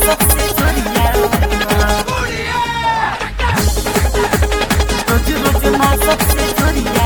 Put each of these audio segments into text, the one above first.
सबसे जोरिया रोज रोज ना सबसे जोरिया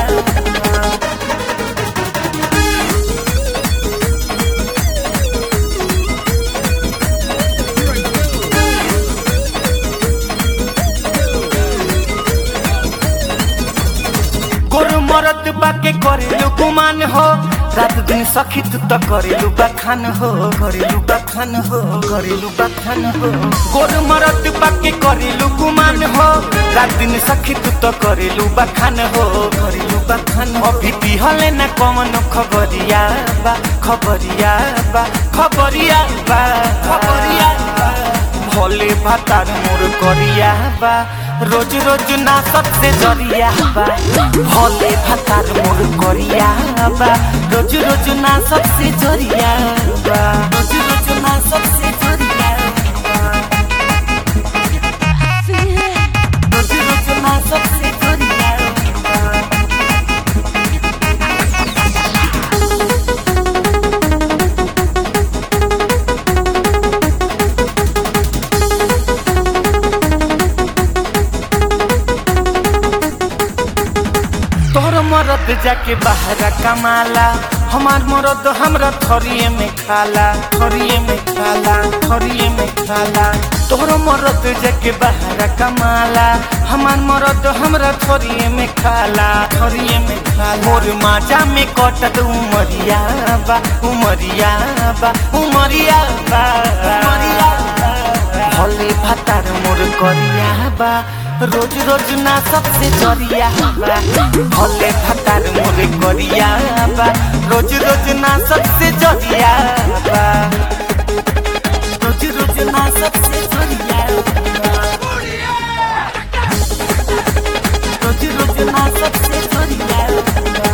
गोरु मरद बाके करेलु गुमान हो रात दिन सखी तू त करेलु बखान हो करेलु बखान हो करेलु बखान हो गोरु मरद बाके करेलु गुमान हो रात दिन सखी तू त करेलु बखान हो करेलु बखान हो अभी पिहले न कमन खबरिया बा खबरिया बा खबरिया बा खबरिया बा भोले भातार मोर करिया बा रोज रोज ना सबसे जरिया बा भोले भातार मोर करिया बा रोज रोज ना सबसे जरिया बा रोज रोज ना सबसे जरिया बा रोज रोज ना सबसे जरिया बा तोहर मरद जाके बाहर कमाला हमार मरद हमरा थरिए में खाला थरिए में खाला थरिए में खाला तोहर मरद जाके बाहर कमाला हमार मरद हमरा थरिए में खाला थरिए में खाला मोर माजा में कटत उमरिया बा उमरिया बा उमरिया बा उमरिया बा भले भातार मोर करिया बा रोज रोज ना सबसे जरिया बा भले भातार मोर करिया बा रोज रोज ना सबसे जरिया बा रोज रोज ना सबसे जरिया बा रोज रोज ना सबसे जरिया बा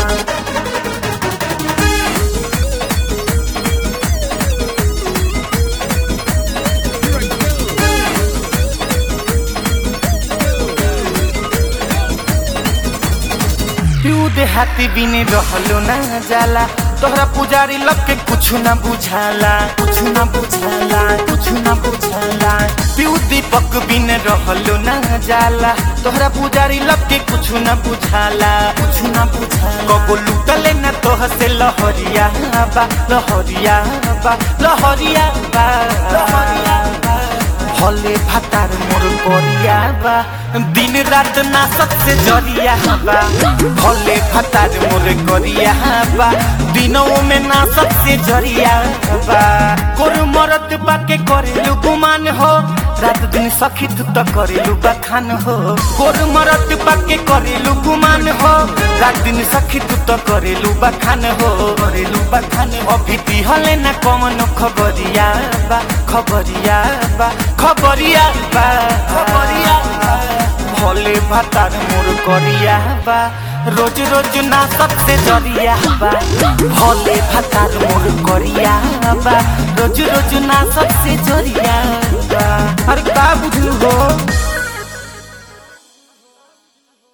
पिऊ देहाती बिने रहलो ना जाला तोहरा पुजारी लग के कुछ ना बुझाला कुछ ना बुझाला कुछ ना बुझाला पिऊ दीपक बिने रहलो ना जाला तोहरा पुजारी लग के कुछ ना बुझाला कुछ ना बुझाला कबो लुटले ना तोह से लहरिया बा लहरिया बा लहरिया बा लहरिया बा भले भातार मोर करिया बा दिन रात ना सबसे जरिया बा भले भातार मोर करिया बा दिनों में ना सबसे जरिया बा कोर मरद बाके करेलु गुमान हो रात दिन सखी तू त करेलु बखान हो कोर मरद बाके करेलु गुमान हो रात दिन सखी तू त करेलु बखान हो करेलु बखान अभी तिहले ना कमन खबरिया बा खबरिया बा खबरिया बा खबरिया बा भोले भातार मोर करिया बा रोज रोज ना सबसे जरिया बा भोले भातार मोर करिया बा रोज रोज ना सबसे जरिया बा अरे का बुझलू हो